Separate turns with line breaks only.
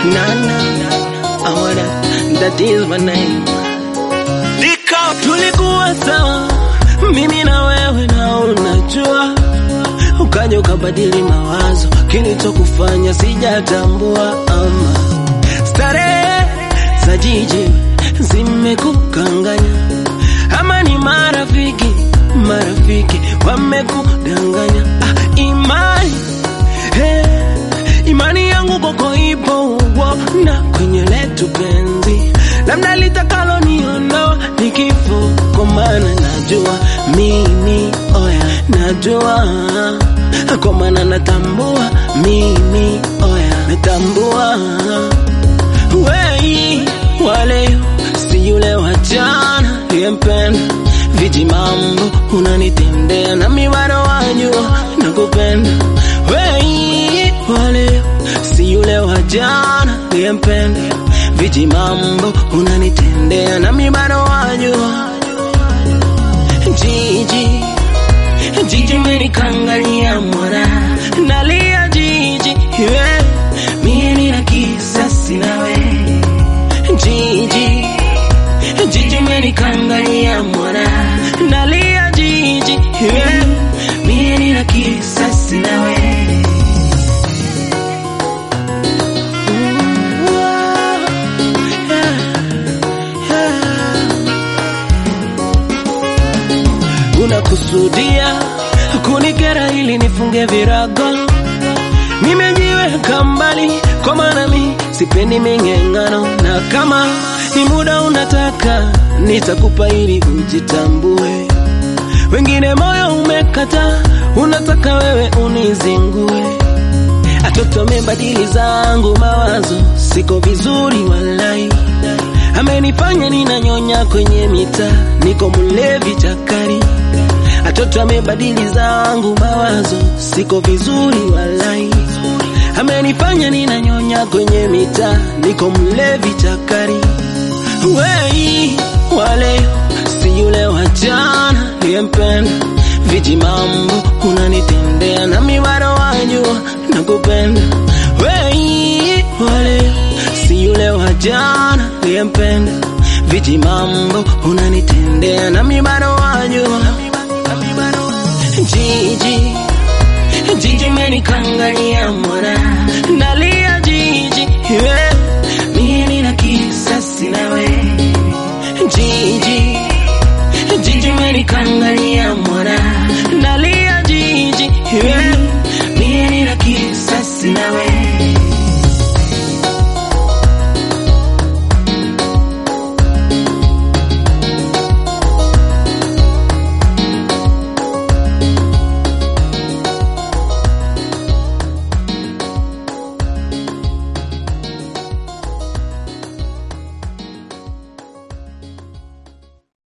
Nana, I wanna, that is my name.
Dika
Tulikuwa sawa, mimi na wewe, na unajua, ukaja ukabadili mawazo, kilichokufanya sijatambua. Ama starehe za jiji zimekukanganya, ama ni marafiki, marafiki wamekudanganya. Ah, imani hey, imani yangu kwako ipo uona kwenye letu penzi, labda litakalo niondoa ni kifo, kwa maana najua mimi, oya, najua kwa maana natambua mimi, oya, natambua wei wale si yule wa jana niliyempenda, viji mambo unanitendea na mibado wajua nakupenda. Wei wale si yule wa jana niliyempenda, viji mambo unanitendea na mibado wajua. Jiji jiji menikangalia mwana nalia jiji yeah. mie nina kisasi nawe jiji jiji menikangalia mwana nalia jiji yeah. mie nina kisasi nawe unakusudia kunikera ili nifunge virago nimejiweka mbali kwa maana mi sipendi ming'eng'ano na kama ni muda unataka nitakupa ili ujitambue wengine moyo umekata unataka wewe unizingue atoto amebadili zangu mawazo siko vizuri walai amenifanya ninanyonya kwenye mita niko mlevi chakari atoto amebadili zangu mawazo siko vizuri walai amenifanya ninanyonya kwenye mita niko mlevi chakari wei wale si yule wa jana niliyempenda viji mambo unanitendea na mibado wajua nakupenda wei wale si yule wa jana niliyempenda viji mambo unanitendea na mibado wajua jiji jiji menikangalia mwana nalia jiji yeah.